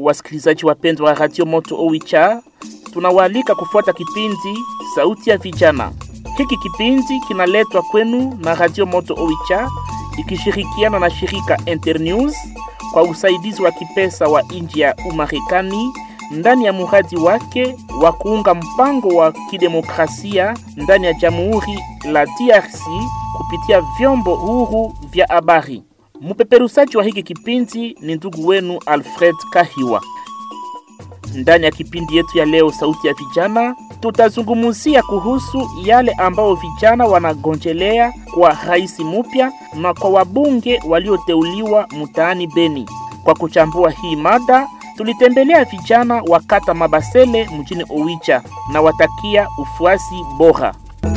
wasikilizaji wapendwa wa Radio Moto Owicha, tunawaalika kufuata kipindi Sauti ya Vijana. Hiki kipindi kinaletwa kwenu na Radio Moto Owicha ikishirikiana na shirika Internews kwa usaidizi wa kipesa wa nchi ya Umarekani ndani ya muradi wake wa kuunga mpango wa kidemokrasia ndani ya Jamhuri la DRC kupitia vyombo huru vya habari. Mpeperusaji wa hiki kipindi ni ndugu wenu Alfred Kahiwa. Ndani ya kipindi yetu ya leo, sauti ya vijana, tutazungumzia kuhusu yale ambao vijana wanagonjelea kwa rais mpya na kwa wabunge walioteuliwa mtaani Beni. Kwa kuchambua hii mada, tulitembelea vijana wa kata Mabasele mjini Owicha na watakia ufuasi bora.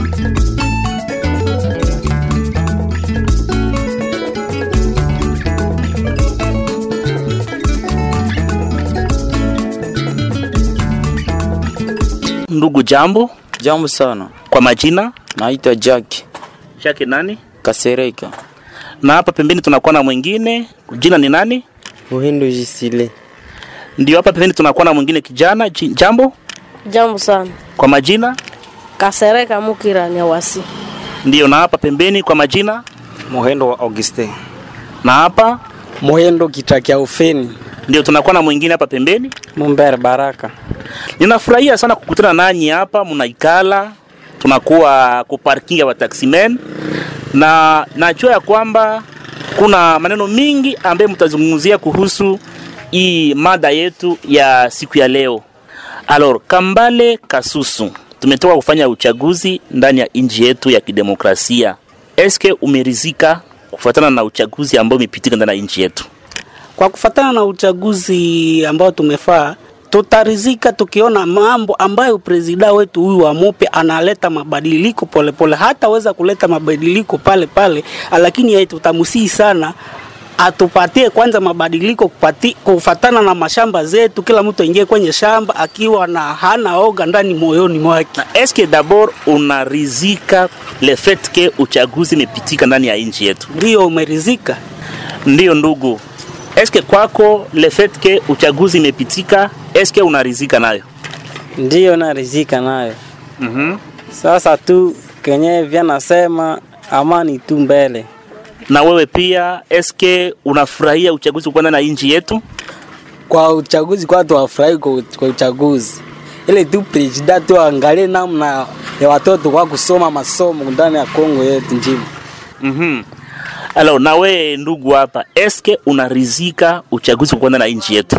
Ndugu, jambo. Jambo sana, Kwa majina naitwa Jack chake nani? Kasereka Na hapa pembeni tunakuwa na mwingine, jina ni nani? Uhindu Jisile. Ndio, hapa pembeni tunakuwa na mwingine kijana. Ji- Jambo. Jambo sana. Kwa majina Kasereka Mukira Nyawasi. ndio, na hapa pembeni kwa majina, Mohendo wa Auguste. na hapa Mohendo kitakia ufeni. ndio tunakuwa na mwingine hapa pembeni. Mumbere Baraka. Ninafurahia sana kukutana nanyi hapa, mnaikala tunakuwa kuparkinga wa taximen, na najua ya kwamba kuna maneno mingi ambayo mtazungumzia kuhusu hii mada yetu ya siku ya leo. Alors, Kambale Kasusu, tumetoka kufanya uchaguzi ndani ya nchi yetu ya kidemokrasia. Eske umerizika kufuatana na uchaguzi ambao umepitika ndani ya nchi yetu? Kwa kufatana na uchaguzi ambao tumefaa, tutarizika tukiona mambo ambayo presida wetu huyu wa Mope analeta mabadiliko polepole, hataweza kuleta mabadiliko pale pale, lakini yeye tutamusii sana atupatie kwanza mabadiliko kupati, kufatana na mashamba zetu, kila mtu aingie kwenye shamba akiwa na hana oga ndani moyoni mwake. Na eske d'abord unarizika le fait que uchaguzi imepitika ndani ya nchi yetu? Ndio umerizika? Ndiyo ndugu, eske kwako le fait que uchaguzi imepitika, eske unarizika nayo? Ndiyo narizika nayo. mm Sasa tu kenye vya nasema amani tu mbele. Na wewe pia eske unafurahia uchaguzi kuwa ndani ya nchi yetu? Kwa uchaguzi kwa watu wafurahi kwa, kwa uchaguzi. Ile tu presida tu angalie namna ya watoto kwa kusoma masomo ndani ya Kongo yetu njimu. mm Alors, na wewe ndugu hapa, eske unarizika uchaguzi kuwa ndani ya nchi yetu?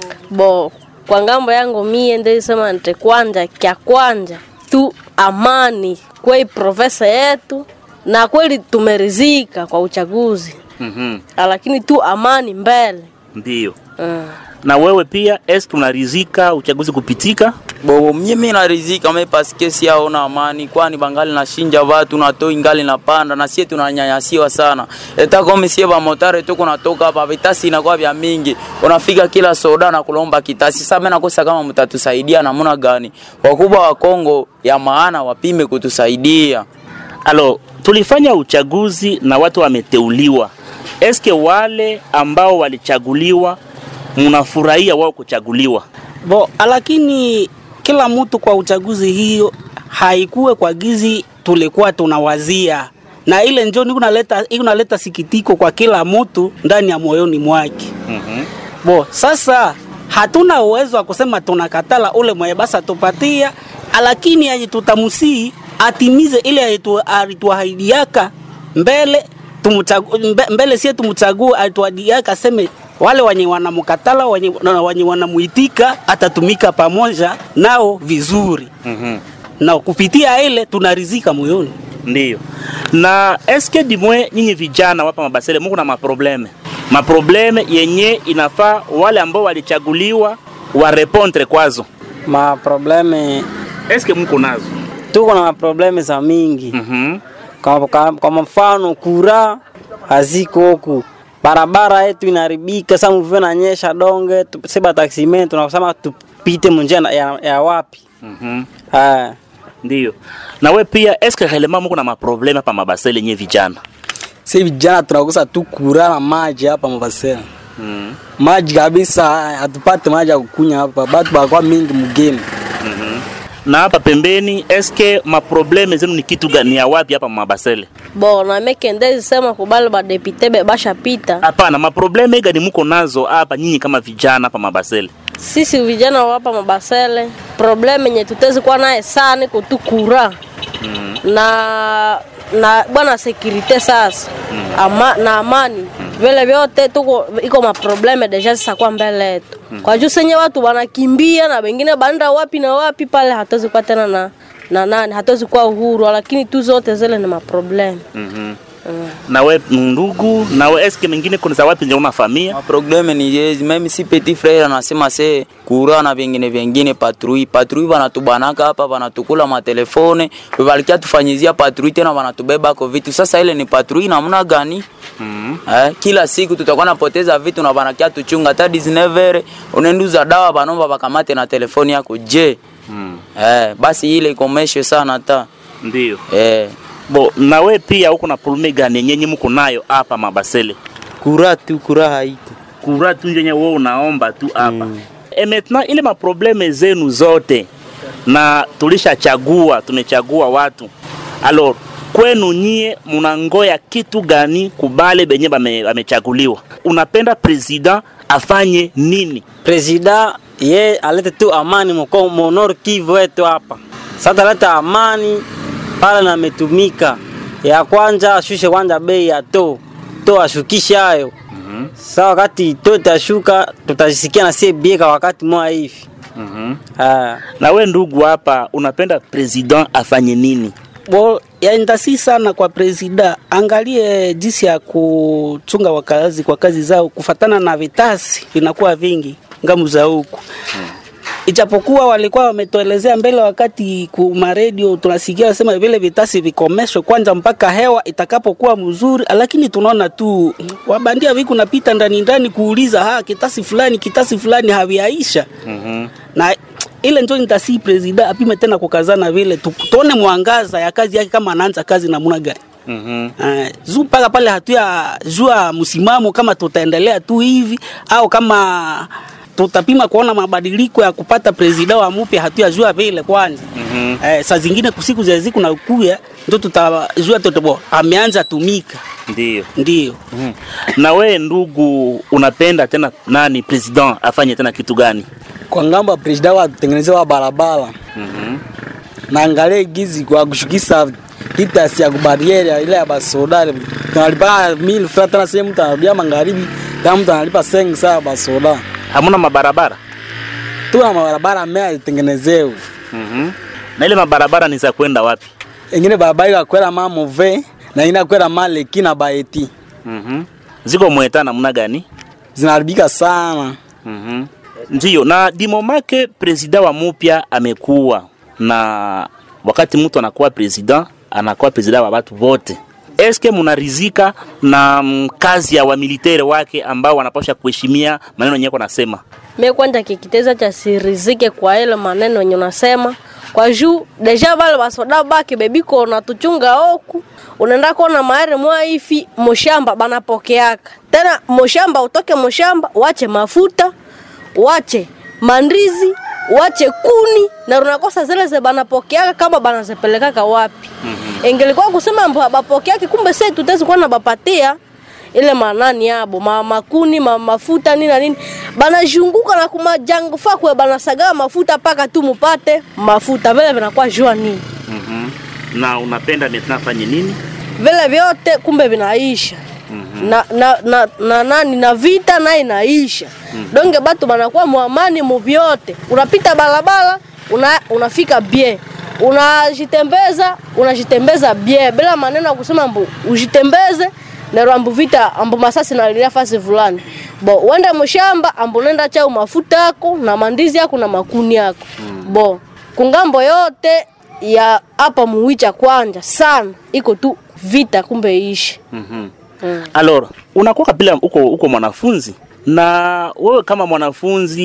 Bo, kwa ngambo yangu mie ndisema nte kwanja kya kwanja tu amani kwei profesa yetu na kweli tumerizika kwa uchaguzi mm lakini tu amani mbele Ndiyo. mm. Na wewe pia eske unarizika uchaguzi kupitika? Bo mimi narizika me paske siaona amani, kwani bangali nashinja watu na toi ngali napanda na sie tunanyanyasiwa sana. Eta kama sie ba motare tuko natoka hapa vitasi inakuwa vya mingi. Unafika kila soda na kulomba kitasi. Sasa mimi nakosa kama mtatusaidia namna gani? Wakubwa wa Kongo ya maana wapime kutusaidia. Alo, tulifanya uchaguzi na watu wameteuliwa. Eske wale ambao walichaguliwa mnafurahia wao kuchaguliwa? Bo, lakini kila mtu kwa uchaguzi hiyo haikuwe kwa gizi tulikuwa tunawazia, na ile njo niko naleta iko naleta sikitiko kwa kila mtu ndani ya moyoni mwake. mm Bo, sasa hatuna uwezo wa kusema tunakatala ule mwenye basa tupatia, lakini aje tutamusii atimize ile alitu- alituahidiaka mbele tumuchagu, mbe, mbele sie tumuchague alituahidiaka aseme wale wenye wanamkatala wenye, na wenye wanamuitika atatumika pamoja nao vizuri, -hmm. na kupitia ile tunarizika moyoni. Ndiyo. Na eske dimwe nyinyi vijana wapa Mabasele muko na maprobleme maprobleme yenye inafaa wale ambao walichaguliwa warepondre kwazo, Maprobleme eske muko nazo? tuko na maprobleme za mingi. mm Kwa, kwa, kwa mfano kura haziko huku, barabara yetu inaharibika. Sasa mvua inanyesha donge, tu- seba taximen tunasema tupite munjia na- ya, ya wapi? -hmm. Ah, Ndiyo. Na we pia eske relema muko na maprobleme hapa Mabasele nyinyi vijana? si vijana tunakosa tu kura na maji hapa Mabasela. mm. maji kabisa hatupate maji ya kukunya hapa batu bakwa mingi mgeni na hapa pembeni eske maprobleme zenu ni kitu gani ya wapi hapa mabasele bo na mekendezi sema kubali badepite be bashapita hapana maprobleme gani muko nazo hapa nyinyi kama vijana hapa mabasele sisi vijana wa hapa mabasele probleme yenye tutezi kuwa naye sana iko tu kura na na bwana sekirite sasa ama, na amani vile vyote tuko iko maprobleme deja sasa kwa mbele yetu kwa juu senye watu wanakimbia na wengine banda wapi na wapi pale hatuwezi kuwa tena na na nani hatuwezi kuwa uhuru lakini tu zote zile ni maprobleme mm-hmm. nawe ndugu nawe eske mengine kuna za wapi nje unafamia maprobleme ni yezi meme si petit frere anasema se kura na vingine vingine patrui patrui vanatubanaka hapa vanatukula matelefone valikia tufanyizia patrui tena vanatubebako vitu sasa ile ni patrui namna gani mm Eh, kila siku tutakuwa napoteza vitu na banakia tuchunga hata 19 unaenduza dawa banomba wakamate na telefoni yako je mm. eh, basi ile ikomeshwe sana ta ndio eh, bo nawe pia huko na probleme gani yenye muko nayo hapa mabasele kura tu kura haiko kura tu njenye wewe unaomba tu hapa mm. e maintenant ile maprobleme zenu zote na tulishachagua tumechagua watu alors kwenu nyie munangoya kitu gani kubale benye bame- bamechaguliwa unapenda president afanye nini presida ye alete tu amani mko monor Kivu wetu hapa. Sasa aleta amani pale na ametumika. Ya kwanza ashushe kwanza bei ya to to ashukishe hayo. Sasa wakati to itashuka tutasikia na sie bieka wakati mwa hivi. mm-hmm. Ah, na we ndugu hapa unapenda president afanye nini Bo, yaendasi sana kwa presida, angalie jinsi ya kuchunga wakazi kwa kazi zao kufatana na vitasi vinakuwa vingi ngamu za huku ijapokuwa walikuwa wametuelezea mbele wakati kuma redio tunasikia wasema vile vitasi vikomeshwe kwanza mpaka hewa itakapokuwa mzuri, lakini tunaona tu wabandia viku napita ndani ndani kuuliza ha kitasi fulani kitasi fulani haviaisha mm-hmm. na ile njo nitasi presida apime tena kukazana vile tu- tuone mwangaza ya kazi yake kama anaanza kazi namna gani. Mm-hmm. Uh, juu mpaka pale hatuya jua msimamo kama tutaendelea tu hivi au kama tutapima kuona mabadiliko ya kupata presida wa mpya hatuyajua vile kwanza. Mm-hmm. Eh, saa zingine kusiku za ziku na kuya ndo tutajua toto ameanza tumika ndio ndio. mm. na we ndugu unapenda tena nani president afanye tena kitu gani kwa ngambo ya presida watutengenezewa barabara mm-hmm. na angalie gizi kwa kushukisha kitasi ya kubariere ile ya basoda tunalipa mil fra tena sehemu mtu anarudia magharibi kama mtu analipa sengi saa basoda hamuna mabarabara tuna mabarabara mea zitengenezewe mm-hmm. na ile mabarabara ni za kwenda wapi ingine barabara ikakwela mamove na ingine akwela maleki na baeti mm-hmm. ziko mweta namna gani zinaharibika sana mm-hmm. ndio na dimomake presida wa mupya amekuwa na wakati mtu anakuwa presida anakuwa presida wa watu wote eske munarizika na mm, kazi ya wamilitere wake ambao wanapasha kuheshimia maneno yenyewe nasema mie kwanja kikiteza cha sirizike kwa ile maneno yenye unasema kwa juu deja vale basoda bake bebiko natuchunga oku unaenda kuona maere mwa ifi moshamba banapokeaka tena moshamba utoke moshamba wache mafuta wache mandizi wache kuni na unakosa zile ze banapokeaka kama banazipelekaka wapi mm-hmm. ingelikuwa kusema mbo bapokeake kumbe se tutezi kuwa na bapatia ile manani yabo ma, makuni ma, mafuta nini na nini banazunguka na kumajango fakwe banasagaa mafuta paka tu mupate mafuta vile vinakuwa jua nini mm-hmm. na unapenda maintenant afanye nini vile vyote kumbe vinaisha mm-hmm. na, na, na, na, nani na vita naye inaisha mm-hmm. donge batu banakuwa mwamani muvyote unapita barabara una, unafika bien unajitembeza unajitembeza bien bila maneno ya kusema mbu ujitembeze nero ambu vita ambu masasi nalilia fasi fulani bo uende mshamba ambu nenda chau mafuta yako na mandizi yako na makuni yako mm. bo kungambo yote ya hapa muwicha kwanja sana iko tu vita kumbe ishi mm-hmm. mm. alors unakuwa kabila uko, uko mwanafunzi na wewe kama mwanafunzi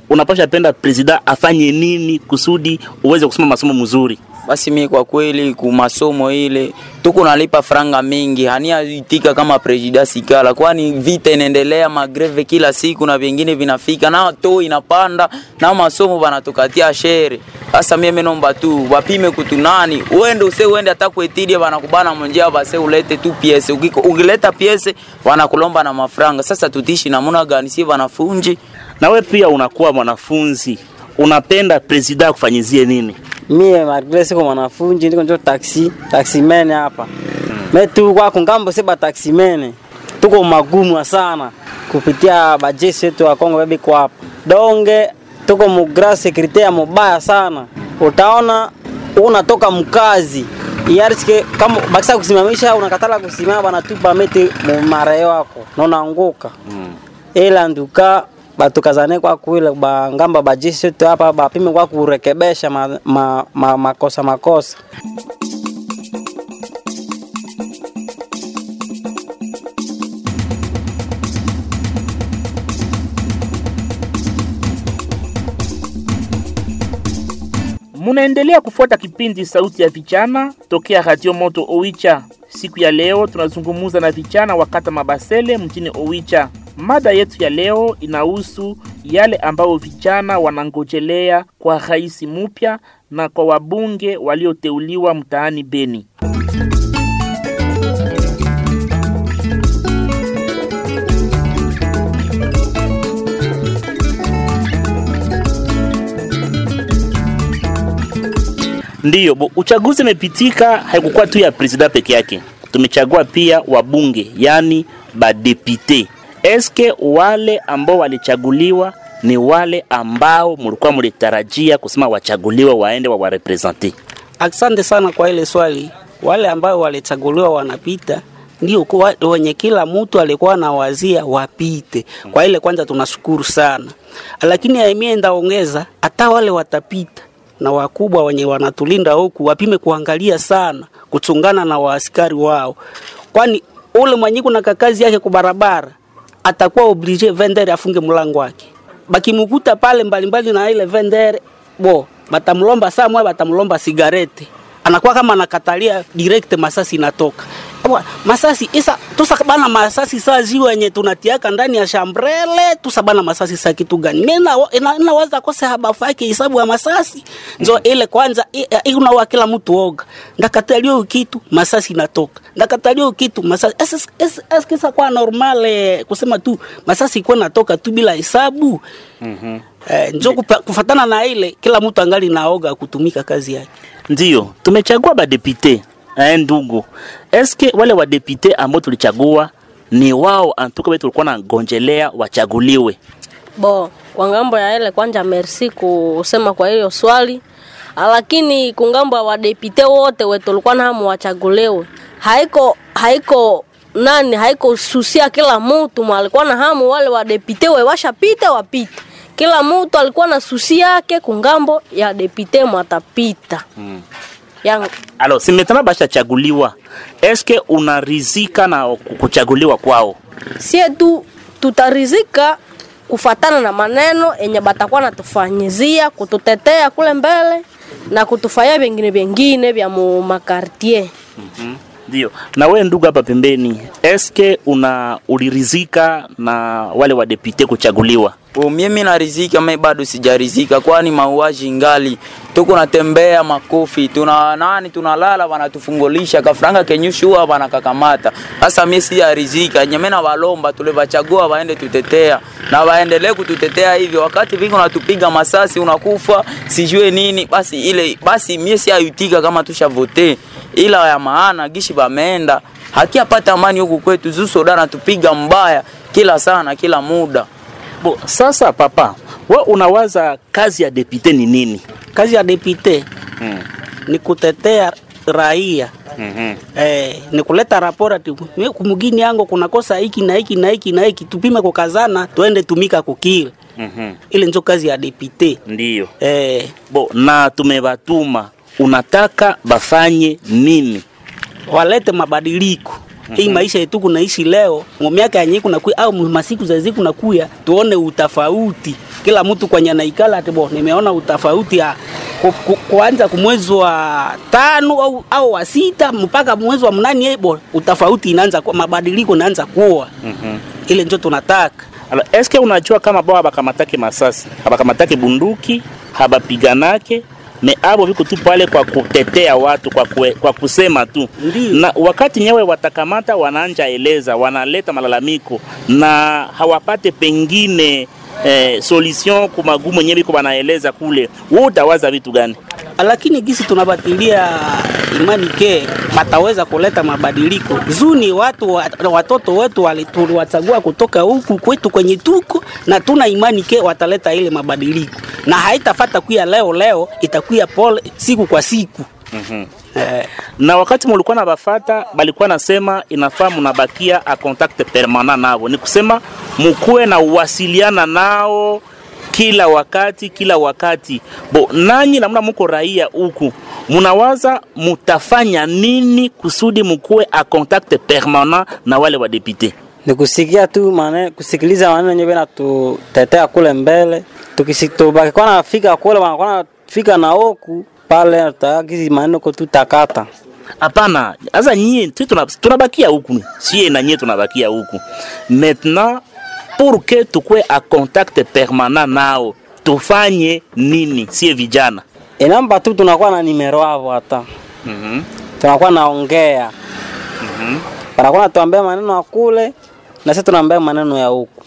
unapasha penda presida afanye nini kusudi uweze kusoma masomo mzuri basi mie kwa kweli ku masomo ile tuko nalipa franga mingi haniaitika kama presida sikala kwani vita inaendelea magreve kila siku na vingine vinafika na to inapanda na masomo banatukatia shere sasa mie menomba tu wapime kutunani uende use uende hata kuetidie banakubana monjea base ulete tu piese Ukiko- ukileta piese wanakulomba na mafranga sasa tutishi namuna gani si wanafunji nawe pia unakuwa mwanafunzi unapenda presida akufanyizie nini mie malgre siko mwanafunzi ndiko njo taxi taximene hapa me tu kwa kungambo seba taximene tuko magumu sana kupitia bajesi yetu ya Kongo bebi kwa hapa donge tuko mu grand securite mubaya sana utaona unatoka mkazi yarike kama bakisa kusimamisha unakatala kusimama banatupa mete mu mareo yako na unaanguka ila nduka batukazane kwa kuile bangamba bajisi yetu hapa bapime kwa kurekebesha ma, ma, ma, makosa makosa Munaendelea kufuata kipindi Sauti ya Vijana tokea Radio Moto Owicha. Siku ya leo tunazungumza na vijana wa kata Mabasele mjini Owicha. Mada yetu ya leo inahusu yale ambayo vijana wanangojelea kwa rais mpya na kwa wabunge walioteuliwa mtaani Beni. Ndiyo, bo, uchaguzi imepitika, haikukuwa tu ya presida peke yake, tumechagua pia wabunge, yani badepite. Eske wale ambao walichaguliwa ni wale ambao mulikuwa mulitarajia kusema wachaguliwe waende wawarepresente? Asante sana kwa ile swali. Wale ambao walichaguliwa wanapita ndio kwa- wenye kila mtu alikuwa anawazia wapite. Kwa ile kwanza tunashukuru sana, lakini aimie ndaongeza hata wale watapita na wakubwa wenye wanatulinda huku wapime kuangalia sana kuchungana na waaskari wao, kwani ule mwenye kuna kakazi yake kwa barabara atakuwa oblige vendere afunge mlango wake, bakimukuta pale mbalimbali na ile vendere bo batamlomba saa moja, batamlomba sigarete, anakuwa kama anakatalia direct, masasi inatoka Bwa, masasi isa tusa bana masasi saa ziwa yenye tunatiaka ndani ya shambrele tusa bana masasi saa kitu gani? Mimi na ina, inawaza kose habafu yake hisabu ya masasi nzo ile kwanza i- i- unawa kila mtu oga ndakatalia kitu masasi inatoka ndakatalia kitu masasi es, es, es, es kisa kwa normale kusema tu masasi ikuwa natoka tu bila hesabu mm eh, njo kupa- kufatana na ile kila mtu angali naoga kutumika kazi yake. Ndiyo, tumechagua badepite eh, ndugu. Eske wale wadepite ambao tulichagua ni wao antuka wetu tulikuwa na gonjelea wachaguliwe? Bo, kwa ngambo ya ile kwanja merci kusema kwa hiyo swali, lakini kungambo ya wadepite wote wetu tulikuwa na hamu wachaguliwe, haiko haiko nani haiko susia kila mtu mwa alikuwa na hamu wale wadepite we washapita wapite. Kila mtu alikuwa na susi yake kungambo ya depite mwatapita mm. yang Alo, simetana bashachaguliwa, eske unarizika na kuchaguliwa kwao? sie tu tutarizika kufatana na maneno yenye batakuwa natufanyizia kututetea kule mbele na kutufanyia vingine vingine vya mu makartier. Ndio. Na wewe ndugu hapa pembeni, eske una ulirizika na wale wadepite kuchaguliwa? O, mimi narizika me bado sijarizika, kwani mauaji ngali tuko natembea makofi tuna nani tunalala wanatufungulisha kafranga kenyushua wanakakamata. Sasa mimi sijarizika, nyeme na walomba tule bachagua waende tutetea na waendelee kututetea hivyo, wakati vingi unatupiga masasi unakufa sijue nini, basi ile basi mimi siayutika kama tushavote, ila ya maana gishi bameenda hakiapata amani huku kwetu, zusoda natupiga mbaya kila sana kila muda. Bo, sasa papa, we unawaza kazi ya depute ni nini? Kazi ya depute Mm. ni kutetea raia Mm-hmm. eh, ni kuleta rapora ati "Mie kumugini yangu kunakosa hiki na hiki na hiki na hiki, tupime kukazana, tuende tumika kukile. Mm-hmm. Ile njo kazi ya depute Ndiyo. eh, Bo, na tumebatuma, unataka bafanye nini? walete mabadiliko hii maisha yetu kunaishi leo mu miaka yenye kuna kuya au mu masiku za ziku nakuya tuone utafauti kila mtu kwenye anaikala ati bo nimeona utafauti ya ku- ku- kuanza kumwezi wa tano au, au wa sita mpaka mwezi wa mnane eh, bo utafauti inaanza kuwa mabadiliko inaanza kuwa Mhm. ile ndio tunataka Alors, eske unajua kama bao habakamatake masasi habakamatake bunduki habapiganake me abo viko tu pale kwa kutetea watu kwa, kue, kwa kusema tu Ndiyo. na wakati nyewe watakamata wanaanja eleza wanaleta malalamiko na hawapate pengine eh, solution kumagumu yenyewe biko wanaeleza kule wewe utawaza vitu gani lakini gisi tunabatilia imani ke wataweza kuleta mabadiliko zuni watu wa- watoto wetu wali- tuliwachagua kutoka huku kwetu kwenye tuko na tuna imani ke wataleta ile mabadiliko na haitafata kuya leo leo itakuya pole siku kwa siku mm-hmm. eh, na wakati mulikuwa na bafata balikuwa nasema inafaa munabakia a contact permanent navo, ni kusema mukuwe na uwasiliana nao kila wakati kila wakati. Bo nanyi namna muko raia huku munawaza mutafanya nini kusudi mukuwe a contact permanent na wale wa depute? ni kusikia tu maneno, kusikiliza maneno yenyewe bena tutetea kule mbele, tukisi tubaki kwa nafika kule wanakuwa nafika na oku pale tutakizi maneno ko tutakata Hapana, sasa nyie tu tuna- tunabakia huku, sie na nyie tunabakia huku. Maintenant pour que tukue a contact permanent nao, tufanye nini sie vijana? inamba tu tunakuwa na nimero hapo hata mm tunakuwa naongea wanakuwa natuambia maneno ya kule na sisi tunaambia maneno ya huku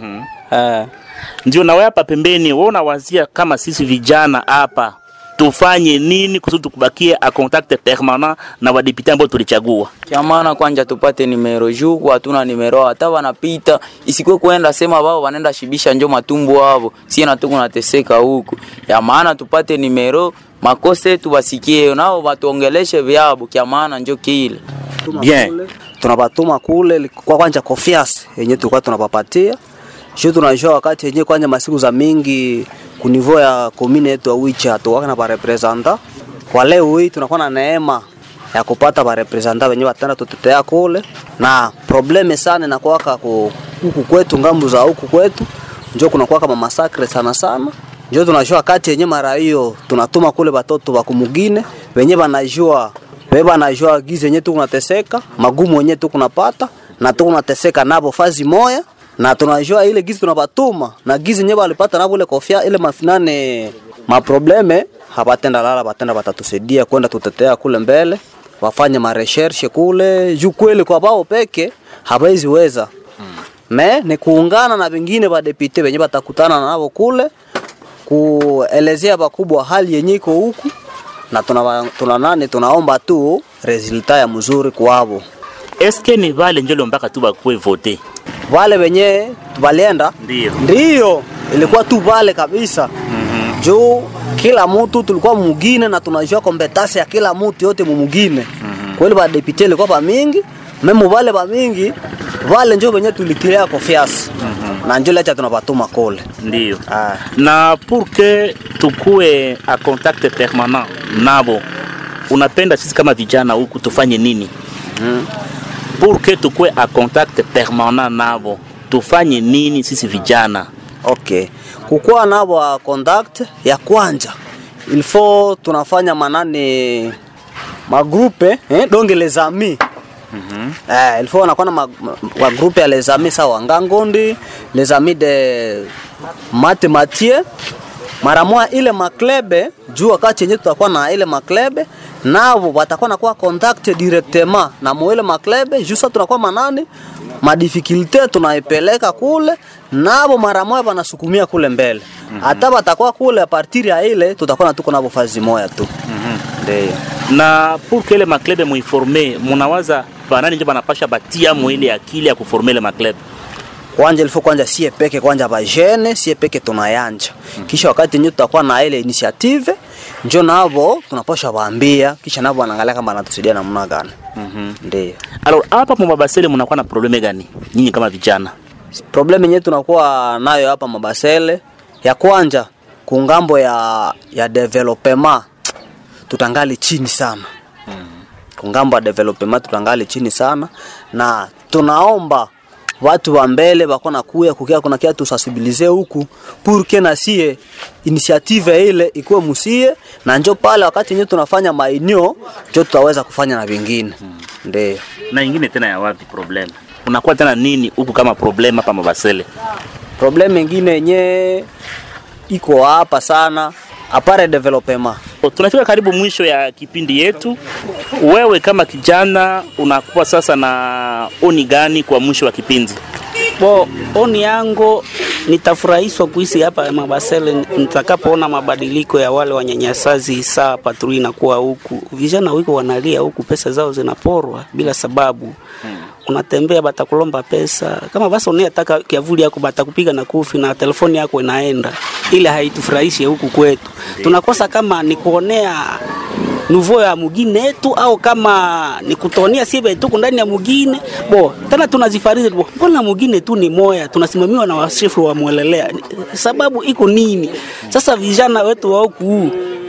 eh. Ndio nawe hapa pembeni, wewe unawazia kama sisi vijana hapa tufanye nini kusudi tukubakie a contact permanent na wadepute ambao tulichagua? Kia maana kwanja tupate nimero juu hatuna nimero hata wanapita isikwe kwenda sema wao wanaenda shibisha njo matumbo wao sie na tuko nateseka huku ya maana tupate nimero makosa yetu wasikie nao watuongeleshe vyabo kia maana njo kile Bien. tunabatuma kule kwa kwanja confiance yenye tulikuwa tunapapatia sio tunajua wakati yenye kwanja masiku za mingi kunivo ya komine yetu ya Wicha hatuwaka na barepresenta kwa leo hii tunakuwa na neema ya kupata barepresenta wenye watenda tutetea kule na probleme sana inakuwaka ku- huku kwetu ngambu za huku kwetu njo kunakuwa kama masakre sana sana njo tunajua wakati yenye mara hiyo tunatuma kule batoto wa kumugine wenye banajua beba najua gizi yenye tukunateseka magumu yenye tukunapata na tukunateseka nabo fazi moya na tunajua ile gizi tunabatuma na gizi yenye balipata nabo ile kofia ile mafinane maprobleme habatenda lala batenda batatusaidia kwenda tutetea kule mbele wafanye mareshershe kule juu kweli kwa bao peke hawezi weza me ni kuungana na vingine badepite wenye batakutana nabo kule kuelezea bakubwa hali yenye iko huku na tuna, tuna nani tunaomba tu resulta ya mzuri kwavo Eske ni vale njolo mpaka tu bakue vote? wale wenye walienda Ndio. ndio ilikuwa tu vale kabisa mm-hmm. juu kila mtu tulikuwa mugine na tunajua kompetasi ya kila mtu yote mumugine mm-hmm. kweli badepite ilikuwa bamingi memu vale bamingi vale njo wenye tulitilia confiance mm-hmm. na njo lecha tunapatuma kule Ndio. ah. na pour que tukue a contact permanent nabo, unapenda sisi kama vijana huku tufanye nini? mm. Pour que tukue a contact permanent nabo, tufanye nini sisi vijana? Okay. Kukuwa nabo wa contact ya kwanja ilfo tunafanya manane magrupe eh, donge les amis mm-hmm. eh, ilfo wanakuwa na ma- ma- magrupe ya les amis sawa Ngangondi les amis de Matematie mara moja ile maklebe juu wakati yenyewe tutakuwa na ile maklebe navo watakuwa nakuwa contact directement na moile maklebe juu sasa tunakuwa manani madifikulte tunaipeleka kule navo mara moja wanasukumia kule mbele hata mm watakuwa kule a partir ya ile tutakuwa na tuko navo fazi moja tu ndio na pour que ile maklebe muiforme, munawaza banani njo banapasha batia mu ile akili ya kuforme ile maklebe? kwanja ilifo kwanja sie peke kwanja bajene sie peke tunayanja kisha wakati yenyewe tutakuwa na ile initiative njo navo tunapasha waambia kisha navo wanaangalia kama anatusaidia namna gani Mhm. ndio Alors hapa mumabasele munakuwa na probleme gani nyinyi kama vijana? problem yenyewe tunakuwa nayo hapa Mabasele ya kwanja kungambo ya ya development tutangali chini sana kungambo ya development tutangali chini sana na tunaomba watu wa mbele bako nakuya kukia kuna kia tusensibilize huku pour que na sie initiative ile ikuwe musie na njo pale wakati yenyewe tunafanya mainio njo tutaweza kufanya na vingine ndio na ingine tena ya wapi problem unakuwa tena nini huku kama problem hapa Mabasele problem ingine yenye iko hapa sana apare development tunafika karibu mwisho ya kipindi yetu wewe kama kijana unakuwa sasa na oni gani kwa mwisho wa kipindi Bo, oni yangu nitafurahishwa kuishi hapa Mabasele nitakapoona mabadiliko ya wale wanyanyasazi saa patrui inakuwa huku. Vijana wiko wanalia huku, pesa zao zinaporwa bila sababu. Unatembea batakulomba pesa, kama basi unayetaka kiavuli yako batakupiga na kufi na telefoni yako inaenda, ile haitufurahishi huku kwetu. Tunakosa kama ni kuonea nuvo ya mugine yetu au kama ni kutonia sibe tuko ndani ya mugine bo tena tunazifarizi bo mbona mugine tu ni moya tunasimamiwa na washefu wa mwelelea sababu iko nini sasa vijana wetu wa huku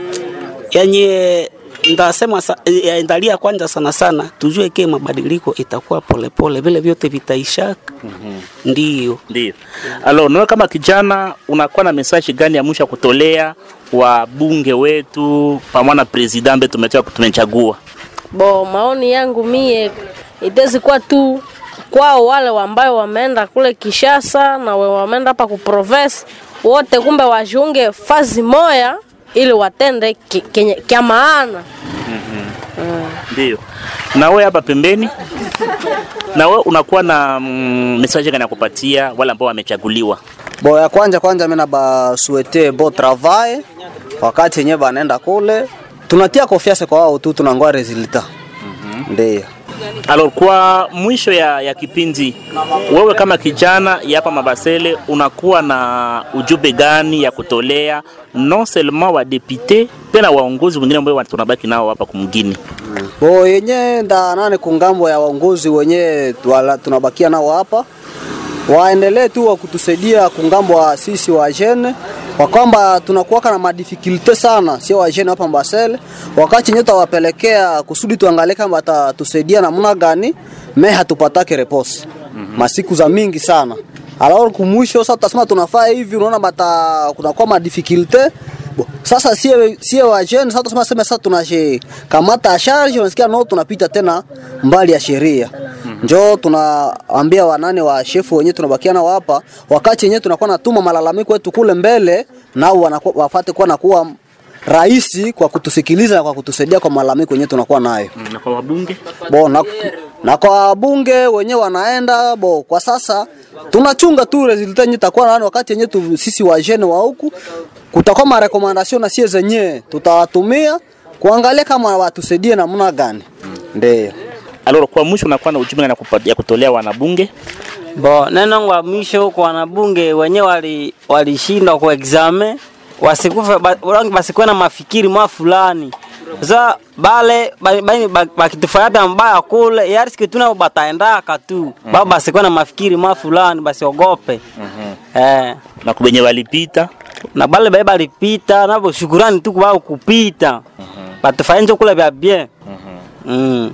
yenye ndasema sa, ya ndalia kwanza sana sana tujue ke mabadiliko itakuwa polepole vile vyote vitaishaka mm-hmm. ndio ndio alo nawe kama kijana unakuwa na message gani ya mwisho ya kutolea wabunge wetu pamoja na president ambaye tumetoka tumechagua Bo, maoni yangu mie itezi kuwa tu kwao wale ambayo wameenda kule Kishasa na we wameenda hapa ku province wote, kumbe wajiunge fazi moya ili watende ki- kenye- kya maana. ndio na wewe hapa pembeni na wewe unakuwa na mm, message gani ya kupatia wale ambao wamechaguliwa bo ya kwanja kwanja mimi nabasuete bo travail wakati yenyewe banaenda kule tunatia confiance kwa wao tu tunangoa resultat ndio Alors, kwa mwisho ya, ya kipindi, wewe kama kijana ya hapa Mabasele unakuwa na ujumbe gani ya kutolea non seulement wa député pe na waongozi wengine ambao tunabaki nao hapa kumgini? bo yenye nda nane kungambo ya waongozi wenyewe tuwala- tunabakia nao hapa waendelee tu wa kutusaidia kungambo wa sisi wa jene kwa kwamba tunakuwaka na madifikulte sana, sio wa jene hapa Mbasele, wakati yenyewe tutawapelekea kusudi tuangalie kama watatusaidia namna gani, me hatupatake repose masiku za mingi sana alors kumwisho sasa tutasema tunafaa hivi, unaona bata kunakuwa madifikulte Bo, sasa sie sie wa jeune sasa tunasema sema sasa tunashikamata charge, unasikia no, tunapita tena mbali ya sheria njo tunaambia wanane wa shefu wenyewe tunabakia nao hapa, wakati yenyewe tunakuwa natuma malalamiko yetu kule mbele, nao wanakuwa- wafate kuwa nakuwa rahisi kwa kutusikiliza na kwa kutusaidia kwa malalamiko yenyewe tunakuwa nayo Na kwa wabunge bo na, na kwa wabunge wenyewe wanaenda bo. Kwa sasa tunachunga tu resulta yenyewe itakuwa nani, wakati yenyewe tu, sisi wa jeune wa huku kutakuwa marekomandasyon na sie zenyewe tutawatumia kuangalia kama watusaidie namna gani, ndio alors, kwa mwisho unakuwa na ujumbe gani ya kupa- ya kutolea wanabunge? Bo, neno wa mwisho kwa wanabunge wenyewe wali walishindwa kwa exame wasikufe ba- wangi basikuwe na mafikiri mwa fulani za bale ba- ba- ba- bakitufanyata mbaya kule yariski tuna bataendaka tu ba basikuwe na mafikiri mwa fulani basiogope eh na kubenye walipita na bale bae balipita nabo shukurani tu kubao kupita batufanye njo kule vya bien mm.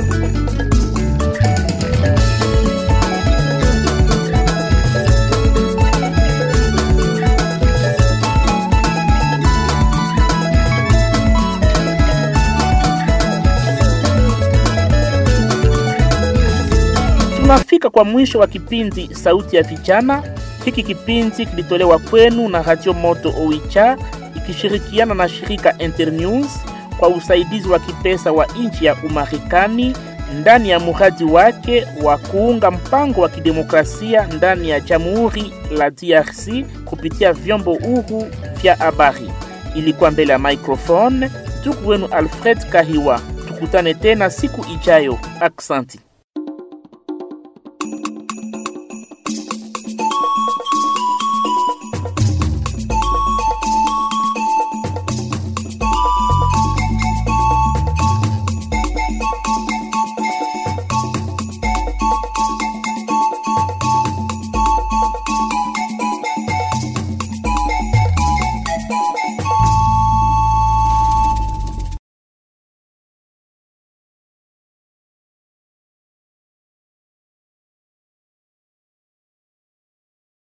tunafika kwa mwisho wa kipindi Sauti ya Vijana. Hiki kipindi kilitolewa kwenu na Radio Moto Oicha ikishirikiana na shirika Internews kwa usaidizi wa kipesa wa nchi ya Umarekani ndani ya mradi wake wa kuunga mpango wa kidemokrasia ndani ya Jamhuri la DRC kupitia vyombo huru vya habari. Ilikuwa mbele ya microphone ndugu wenu Alfred Kahiwa. Tukutane tena siku ijayo. Aksanti.